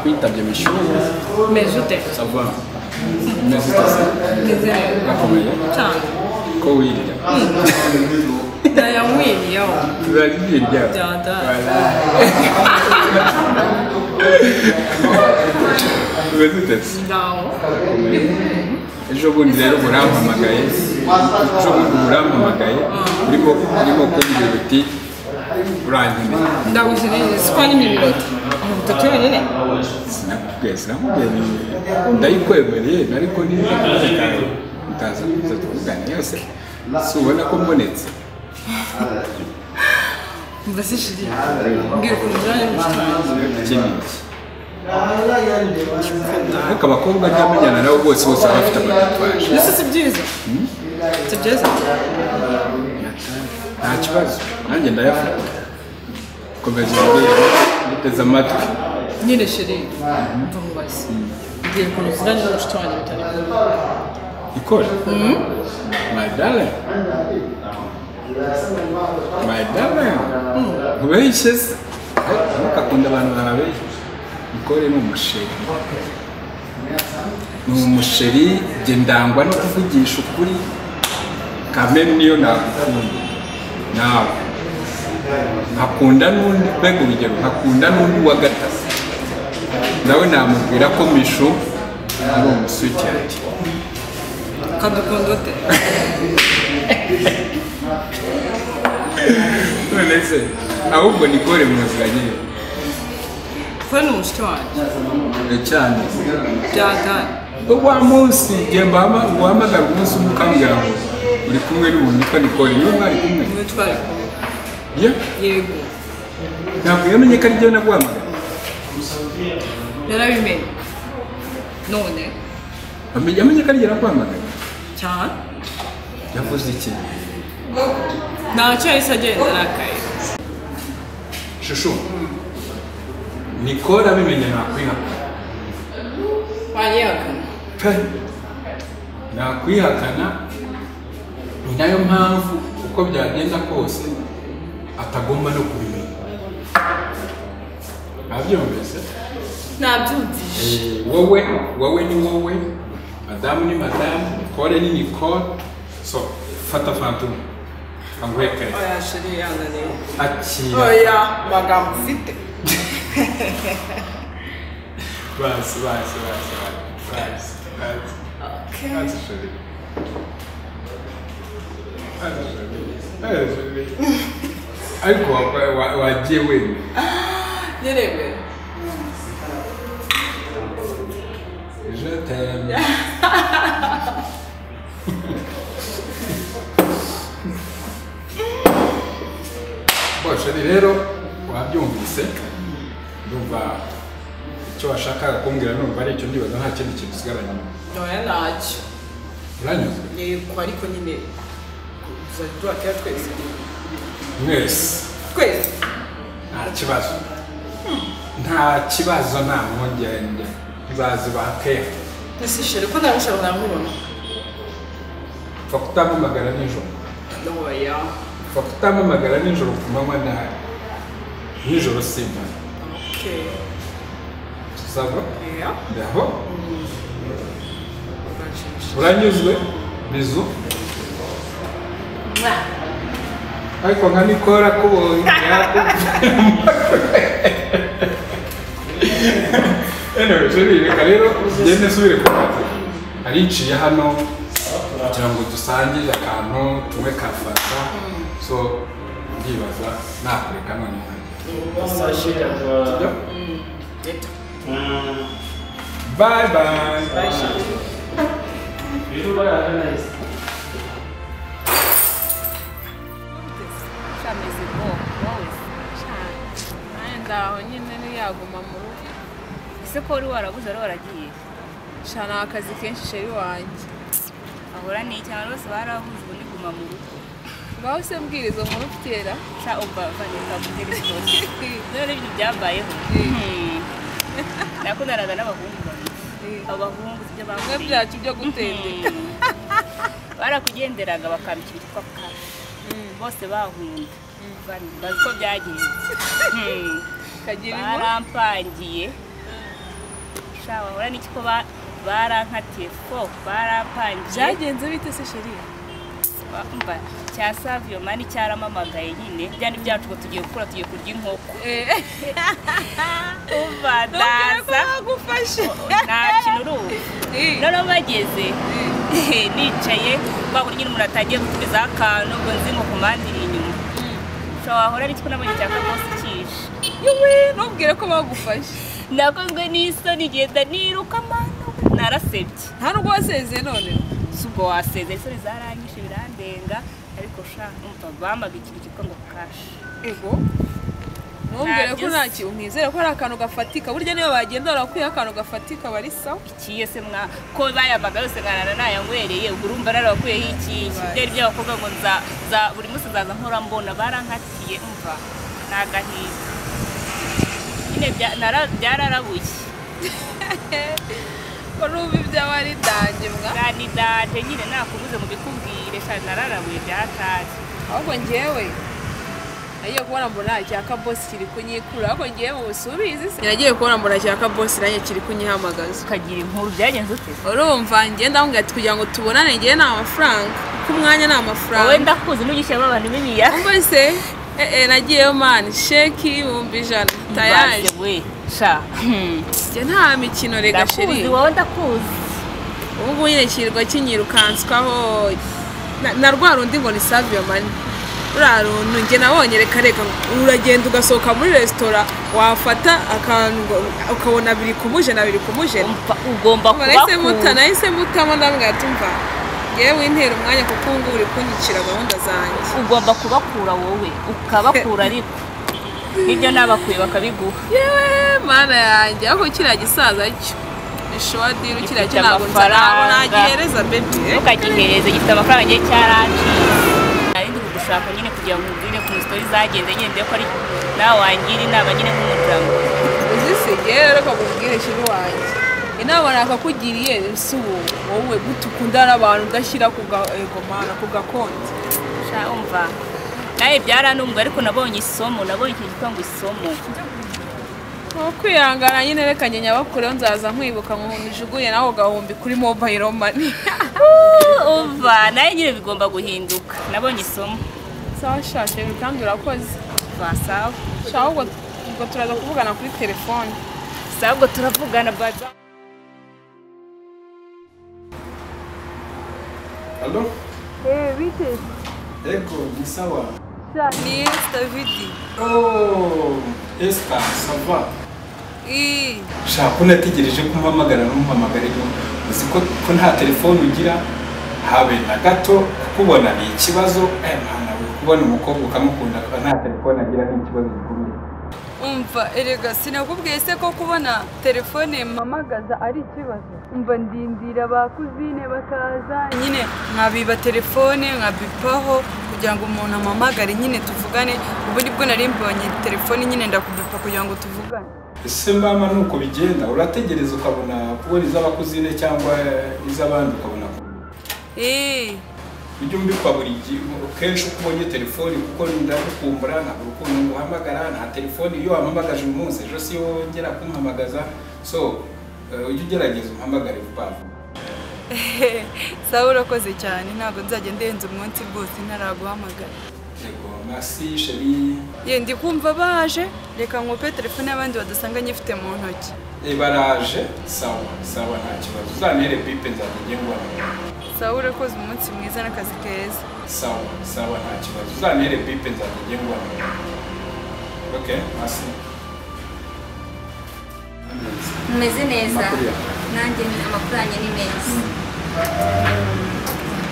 kwitabye bishyuye umeze ute sava umeze utase meze neza urakomeye cyane ko wirya nayanywiriyeho urabirya Dada. umeze utase ndaho ejo bundi rero burampamagaye ejo bundi burampamagaye urimo urimo kubwira uti urankeneye ndagukeneye siko ari imibiroti amavuta yonyine sinakubwiye sinakubwiye ndayikwemereye ariko niba utaza kuza tuvugana yose si ubona ko mbonetse mva se shiri mbwira ukuntu uzajya mushuti wanjye ikindi ariko abakobwa ryamenyana nabo bose bose baba bafite amatatuwaje mbese si byiza si byiza nta kibazo nanjye ndayafata komeza ubwira nditeze amatwi nyine shiri mva mubaze mbwira ukuntu uzajya mushuti wanjye bitari ngombwa ikora my darling my darling ubeshye se ntukakunda abantu babeshye ikore ni umusheri ni umusheri njye ndangwa no kuvugisha ukuri kamere niyo nagukunda nawe nkakunda n'undi mbega urugero nkakunda n'undi wa gatatu nawe namubwira ko mishu ari umusuki ati kadukunda ute none se ahubwo nikore mwuzuranye kuba ni umushuti wanjye cyane byatanye wa munsi igihe mbahama- uhamagara umunsi umwe ukambwira ngo uri kumwe n'umuntu witwa nikore niwe mwari kumwe niwe twari kumwe ye yego ntabwo yamenye ko ari byo naguhamagara narabimenye none Amenye- yamenye ko ari byo naguhamagara cyane yavuze iki ntacyo yahise agenda arakaye shushu nikore abimenye nakwihakana wanyihakana pe nakwihakana ni nayo mpamvu uko byagenda kose atagomba no kubimenya abyumvise nabyumvise Eh, wowe wowe ni wowe madamu ni madamu nicole ni nicole so fata fantum kanguhekare oya shiri yananiwe akira oya magambo ufite bazi bazi bazi bazi, bazi bazi bazi shuri bazi shuri bazi shuri ariko wa- wa- wagiye wenyine nyirebe Je t'aime. Bon, sheri rero wabyumvise ndumva icyo washakaga kumbwira numva ari icyo ndibaza nta kindi kintu usigaranye oya ntacyo uranyuzwe yego ariko nyine tuzajya turakira twese mwese twese nta kibazo nta kibazo nta mpungenge nzazi bakeya ese shiri ko ntabishaka namubona upfa kutampamagara nijoro oya upfa kutampamagara nijoro ku manywa nabi nijoro simpana okay tuzava oya Ndaho urashimishije uranyuzwe bizu Mwah. ariko nka nikora kubonye anyway jeri reka rero ugende subire ku kazi ariciye hano kugira ngo dusangire akantu tunywe ka fanta so ndibaza nakureka none Sasha. Leta. bye bye Bye, Shiri. ameze bwoko wowe cyane ndaho nyine ntiyaguma mu rugo ese ko wari warabuze ari waragiye shana akazi kenshi sheri wanjye ahora ni cyane bose barabuze ubu niguma mu rugo ngaho se mbwira izo nkuru kera sha ubava ntikagutera ikibazo dore n'ibintu byambayeho nakundanaga n'abahungu babiri abahungu sibyo bimwe bakuye byacu byo gutendeka Mm. barakugenderaga bakambica ibitwa kare bose bahunda bazi ko byagenze Mm. kagira inkuru barampangiye sha bahora n'ikiko ba- barankatiye fo barampangiye byagenze bite se sheri mba cya saviyo mani cyaramamagaye nyine byari byacu ngo tugiye gukura tugiye kurya inkoko umva ndaza nagufashe nta kintu urubu noneho bageze nicaye babura nyine umuntu atagiye gutumiza akantu ngo nzi ngo kumandire inyuma ushobora wahora n'ikiko nabonye cya kamosi cyije yewe ntubwire ko bagufashe nakozwe n'isoni igenda niruka manu narasebye nta nubwo wasezeye none si ubwo waseze isoni zaranyishe birandenga ariko sha umva bambaga ikintu cyitwa ngo kashi ego ntubwire ko nta kintu mwizere ko hari akantu gafatika burya niyo bagenda barakuyeho akantu gafatika bari sawa ikiye se mwa ko bayambaga yose nkarara nayanywereye ubwo urumva narabakuyeho ikiye byari by'abakobwa ngo nza za buri munsi nzaza nkora mbona barankatiye umva ni agahinda nyine bya- nara- byararabuye ko n'ubu ibyawe ari dange mwa ganidate nyine nakubuze mu bikubwire sha nararabuye byataje ahubwo ngewe nagiye kubona mbona cya kabosi kiri kunyikura ahubwo ngewe mu busubizi se nagiye kubona mbona cya kabosi nanjye kiri kunyihamagaza ukagira inkuru byagenze ute urumva ngenda mubwira ati kugira ngo tubonane ngewe ni amafaranga kuko umwanya ni amafaranga wowe ndakuzi n'ugishyiramo abantu b'imiya ubwo se eh, eh, nagiyeyo mani sheki ibihumbi ijana tayaje we sha hmm, njye nta mikino rega sheri ndakuzi wowe ndakuzi ubu ngubu nyine kirirwa kinyirukanswaho na- na rwa rundi ngo ni saviyo mani ruriya runtu njye nabonye reka reka uragenda ugasohoka muri resitora wafata akantu ngo- ukabona biri kumuje na biri kumuje umva ugomba Umva, nahise muta kubakuza nahise mutamo ndambwira ati umva ngewe wintera umwanya kuko ubu ngubu uri kunyikira gahunda zanjye ugomba kubakura wowe ukabakura ariko nibyo n'abakuye bakabiguha yewe mana yanjye ariko kiriya gisaza cyo ishuwa diri kiriya cyo Gifite ntabwo nsa- ntabwo amafaranga. nagihereza bebi ntukagihereze gifite amafaranga ngiye cyaranciye narindi kugushaka nyine kugira ngo ubwire ku sitori zagenze nyine ndebe ko ari nawe wangira inama nyine nk'umuryango uzisige reka nkubwire shiri wanjye inama nakakugiriye si ubu wowe gute ukundana n'abantu udashyira ku ga ego mana ku gakonti sha umva nawe byaranumbwe ariko nabonye isomo nabonye ikintu cyitwa ngo isomo ni ukwihangana nyine reka njye nyabakureho nzaza nkwibuka nkujugunye nawe ugahumbi kuri mobayiro mani umva nawe nyine bigomba guhinduka nabonye isomo sawa shashe kandi urakoze basawa sha ahubwo ubwo turaza kuvugana kuri telefone sawa ubwo turavugana baza Alo? Eh, Eko, ni sawa. ni davidi Oh, Esther, ça va? iyi shaka unategereje ko umpamagara n'umuhamagare ngo uzi ko ko nta telefone ugira habe na gato kukubona ni ikibazo aya mwana we kubona umukobwa ukamukunda akaba nta telefone agira ni ikibazo gikomeye umva erega sinakubwiye se ko kubona telefone mpamagaza ari ikibazo umva ndindira ba kuzine bakaza nyine nkabiba telefone nkabipaho kugira ngo umuntu ampamagare nyine tuvugane ubu nibwo nari mbonye telefone nyine ndakubipa kugira ngo tuvugane ese mama ni uko bigenda urategereza ukabona kubona iz'abakuzine cyangwa iz'abandi ukabona kubona eee ujye umbikwa buri gihe kenshi uko ubonye telefone kuko ndagukumbura ntabwo urukundo nguhamagara nta telefone iyo wampamagaje uyu munsi ejo si wowe wongera kumpamagaza so eh, ujye ugerageza umpamagare vuba vuba sawa urakoze cyane ntabwo nzajya ndenza umunsi rwose ntaraguhamagara Yego, merci chérie. ye ndi kumva baje reka nkupe telefone y'abandi badusanga nyifite mu ntoki Ibaraje, sawa, sawa nta kibazo. Uzantere pipe nzajya ngengwa. sawa urakoze umunsi mwiza n'akazi keza Sawa, sawa nta kibazo. Uzantere pipe nzajya ngengwa. Okay, merci. umeze neza Amakuru yawe. nanjye ni- amakuru yanjye ni meza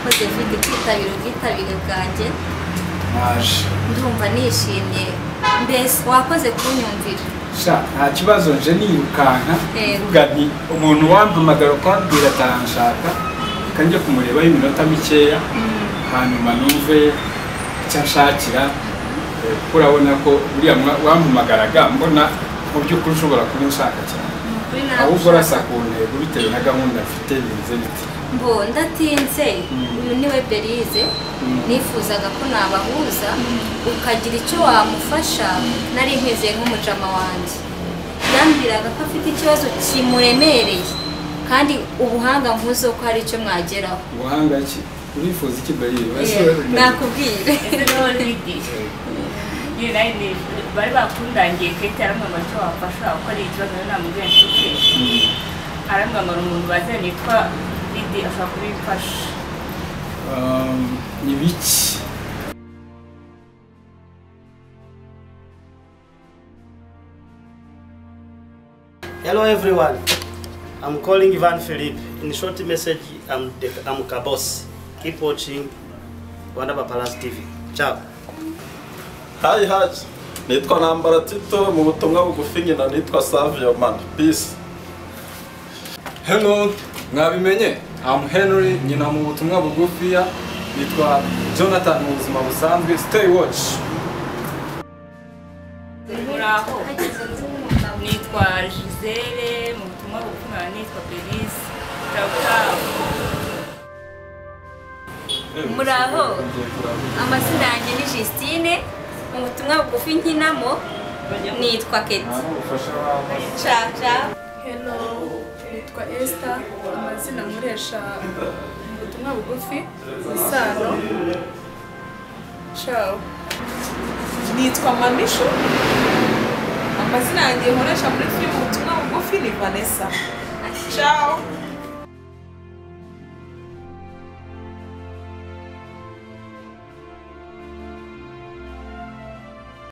mpoze mfite kwitabira ubwitabire bwanjye Naje. ndumva nishimye mbese wakoze kunyumvira Sha, nta kibazo nje nirukanka. Yego. Vuga nti umuntu wampamagara ukwambwira ataranshaka, kanjye kumurebaho iminota mikeya, hanyuma numve icyo anshakira, eh, kuko urabona ko uriya mwa- wampamagaraga mbona mu by'ukuri ushobora kuba unshaka cyane. Ni ukuri ahubwo naragushaka. urasa ku ntego bitewe na gahunda mfite bimeze biti mbo ndatinze uyu niwe berize nifuzaga ko nabahuza ukagira icyo wamufasha nari nkwizeye nk'umujama wanjye yambwiraga ko afite ikibazo kimuremereye kandi ubuhanga nkuzi ko hari icyo mwageraho ubuhanga ki urifuza iki bayiri nakubwire Ye nayine bari bakundangiye kete aramwambara icyo wafasha kuko ari ikibazo rero namubwiye nshuke aramwambara umuntu bazanye yitwa Lidi ashobora kubimfasha ni biki Hello everyone. I'm calling Ivan Philippe. In short message, I'm the, I'm Kabos. Keep watching Wandaba Palace TV. Ciao. hayi hayi nitwa ntambara tito mu butumwa bugufi nyina nitwa savio man peace hello mwabimenye am henry nyina mu butumwa bugufiya nitwa jonathan mu buzima busanzwe stay watch muraho nitwa Gisele mu butumwa bugufi nitwa Belise Tabukabu muraho amazina yanjye ni Justine mu butumwa bugufi nkinamo nitwa Keti caca Hello, nitwa Esther, amazina nkoresha mu butumwa bugufi, ni Sano. Ciao. nitwa mamishu amazina yanjye nkoresha muri filime ubutumwa bugufi ni vanessa ciao